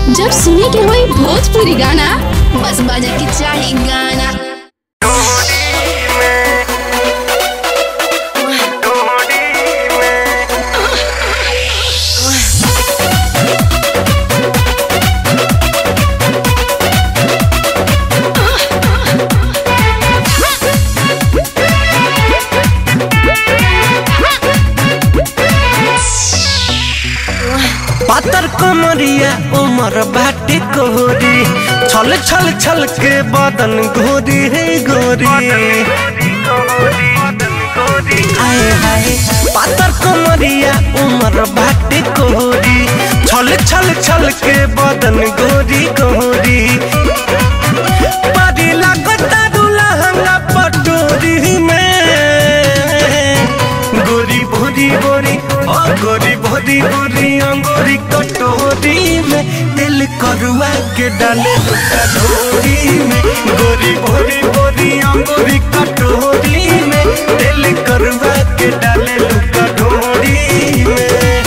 जब सुने के होई भोजपुरी गाना बस बजे के चाही गाना पातर कमरिया उमर बाटे कोहरी छल छल छल के बदन गोरी है गोरी आए हाय पातर कमरिया उमर बाटे कोहरी छल छल छल के बदन गोरी गोरी बड़ी लागता लहंगा पटोरी में गोरी भोरी भोरी ओ गोरी भोरी भोरी अंगूरी कटोरी में दिल करुआ के डाले लुका ढोरी में गोरी भोरी भोरी अंगूरी कटोरी में दिल करुआ के डाले लुका ढोरी में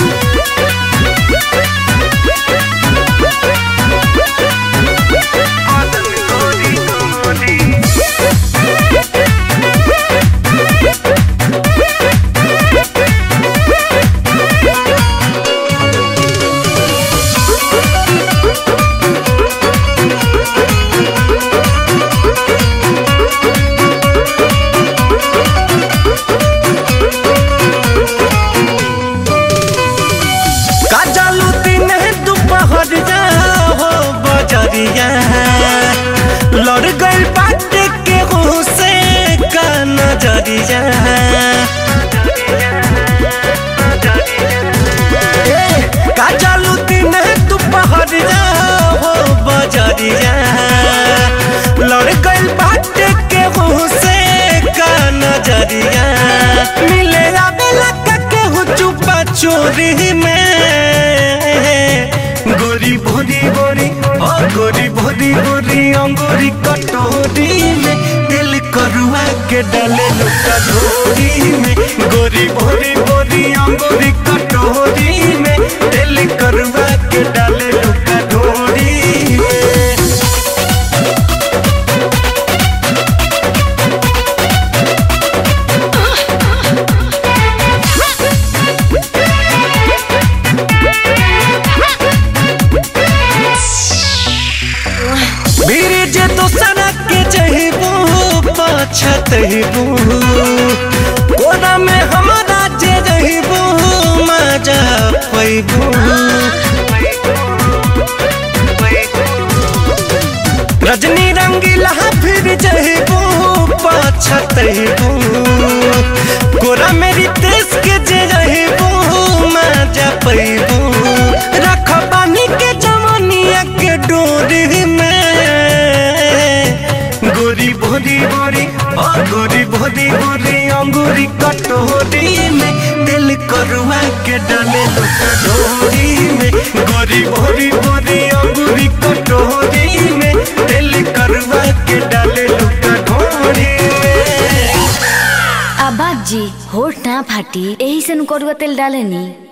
काजलू दिन दोपहर जा हो बजरिया लड़ गई बात के से का नजरिया ए, काजलू दिन दोपहर जा हो बजरिया लड़ गई बात के से का नजरिया मिले आवेला का केहू चुपा चोरी में गोरी भोरी भोरी ओ गोरी भोरी भोरी अंगूरी कटोरी में दिल करुआ के डाले लुका ढोरी में गोरी भोरी भोरी अंगूरी कटोरी में दिल करुआ के डाले लुका ढोरी में बीरी जे दोसरा के जहिबू पछतहिबू कोना में हमारा जे जहिबू मजा पैबू रजनी रंगीला फिर जहिबू पछतहिबू कोरा मेरी देश के जे जहिबू मजा पैबू रख बानी के जमनिया के डोरी में गोरी भोरी भोरी ओ गोरी भोरी भोरी अंगूरी कटोरी में दिल करुआ के डाले लुका ढोरी में गोरी भोरी भोरी अंगूरी कटोरी में दिल करुआ के डाले लुका ढोरी में आ बाजी होठ ना फाटी एही से नु करुआ तेल डालेनी